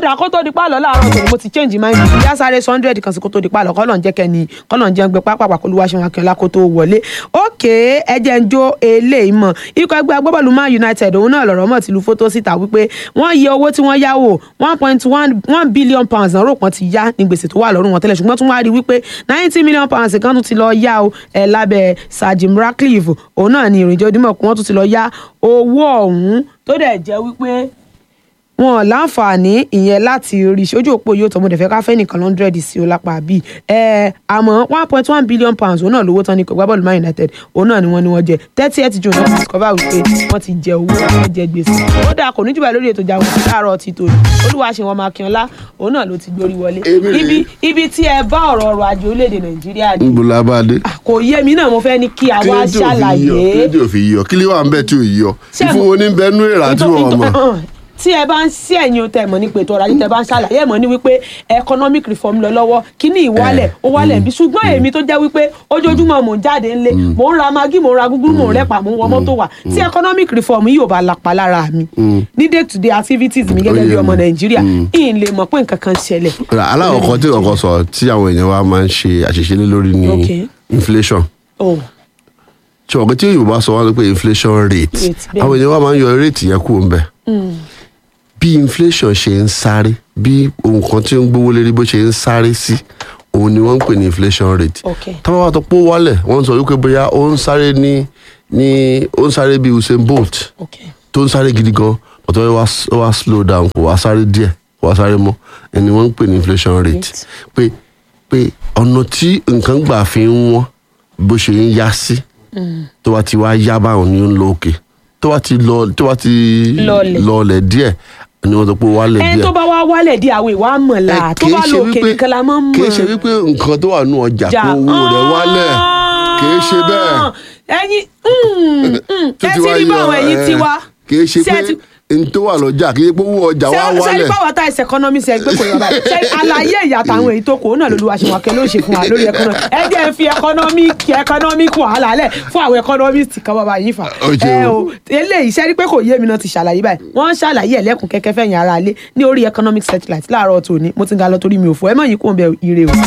dà kó tó di pálọ̀ láàárọ̀ tòun mo ti change mind bí sáré hundred kan sí kó tó di pálọ̀ kọ́lọ̀ ń jẹ́ kẹ́ni kọ́lọ̀ ń jẹ́ ń gbé pápá kó lùwàṣẹ́ wọn akínọlá kó tó wọlé ókè ẹjẹ́ ń jó eléyìí mọ̀ ikọ̀ ẹgbẹ́ agbábọ́ọ̀lù man united òun náà lọ̀rọ̀ mọ̀ tìlú fótó síta wípé wọ́n yẹ owó tí wọ́n yáwó one point one billion pounds náà rò pọ́n ti yá ní gbèsè tó wà lọ́rùn wọn tẹ́lẹ̀ ṣùgbọ́n tún wá rí wípé ninety million pounds kan tún ti lọ yá o ẹ̀ lábẹ́ sir jim ratcliffe òun náà ni ìrìnjẹ́ onímọ̀ kí wọ́n tún ti lọ yá owó ọ̀hún tó dẹ̀ jẹ́ wípé wọn láǹfààní ìyẹn láti rí ojú òpó yóò tọ́ mo dẹ̀ fẹ́ ká fẹ́ nìkan lọ́ndrẹ́dì sí o lápá bíi ẹ àmọ́ one point one billion pounds òun náà lówó tán ní kọ̀gbá bọ́ọ̀lù man united òun náà ni wọ́n ní wọ́n jẹ thirty eight june wọ́n ti discover wípé wọ́n ti jẹ owó wọ́n jẹ gbèsè ó dáa kò ní jùlọ lórí ètò ìjà wọn láàárọ̀ ti tò olúwa ṣe wọn máa kí ọlá òun náà ló ti gbórí wọlé ibi ibi tí ẹ bá ọ̀rọ̀ ọrọ̀ ajé orílẹ̀-èdè nàìjíríà dé ń bolo abáde. kò yé mi náà mo fẹ́ ní kí a wá ṣàlàyé kílódé òfin yíyọ kílí wà ń bẹ tí ò yíyọ ìfowó ní bẹnu ìrà tí wọn mọ. tí ẹ bá ń sí ẹ̀yin o tẹ mọ̀ ní pètò ọ̀rọ̀ ajé tẹ bá ń ṣàlàyé ẹ̀ mọ̀ ní wípé economic reform lọ lọ́wọ́ kíní ìwálẹ̀ ó wálẹ̀ bí ṣùgbọ́n èmi tó jẹ́ wípé ojoojúmọ́ mò ń jáde ńlé mò ń ra magi mò ń ra gúgúrú mò ń rẹ́pà mò ń wọ mọ́tò wà tí economic reform yìí ò bá lapa lára mi ní day to day activities mi gẹ́gẹ́ bí ọmọ nàìjíríà ìyìn lè mọ̀ pé nǹkan kan ṣẹlẹ̀. aláwọ̀ kan tí ọkọ sọ tí àwọn èèyàn wa máa ń ṣe àṣìṣe lé lórí ni inflation oh tí ọ̀gá tí yorùbá sọ wọn pé inflation rate Rate, bẹ́ẹ̀. àwọn èèyàn wa máa ń yọ rate yẹn kúrò ń bẹ̀ bí inflation ṣe ń sáré bí ohun kan tí ń gbówó lérí bó ṣe ń sáré sí òun ni wọ́n ń pè ní inflation rate Okay. táwọn wa tó pọ̀ wálẹ̀ wọ́n sọ wípé bóyá ó ń sáré ní ní ó ń sáré bí Usain Bolt okay tó ń sáré gidi gan ọ̀tọ̀ ó wá ó wá slow down kò wá sáré díẹ̀ kò wá sáré mọ́ ẹni wọ́n ń pè ní inflation rate Rate. pé pé ọ̀nà tí nǹkan gbà fi ń wọ́n bó ṣe ń yá sí tó bá ti wá yá báwọn ni ó ń lọ òkè tó bá ti lọ tó bá ti Lọlẹ̀. lọlẹ̀ díẹ̀ ni wọ́n sọ pé ó wálẹ̀ ẹni díẹ̀ tó bá wá wálẹ̀ di àwọn ìwà mọ̀lá ẹ, tó kìí bá ṣe lọ òkè wípé- nìkan la máa ń mọ̀ kìí ṣe wípé nǹkan tó wà nù ọjà jà. kó owó rẹ̀ wálẹ̀ kìí ṣe bẹ́ẹ̀ ẹyin mm, mm, tó ẹ ti ti wá rí yọ, báwọn ẹyin ẹ, ti wá kìí ṣe Ṣé ẹ pé ti- n tó wà lọ́jà kìí ṣe pé owó ọjà wá sẹ́ni wálẹ̀ báwọn tá ẹsẹ̀ economy ṣe gbé kò yọba ṣe àlàyé ìyàtọ̀ àwọn èyí tó kù ó náà lolúwa ṣe wọn kẹ ló ń ṣe fún wa lórí economy ẹ jẹ́ ń fi economic economic wàhálà lẹ̀ fún àwọn economist kan bàbá yìí fà Ó ṣe ẹ o. o eléyìí ṣe rí pé kò yé mi náà ti ṣàlàyé báyìí wọ́n ń ṣàlàyé ẹ̀lẹ́kùn kẹ́kẹ́ fẹ̀yìn ara lé ní orí economic satellite láàárọ̀ tòní mo ti ń ga lọ torí mi ò fọ ẹ mọ̀ yìí kò ń bẹ ire o.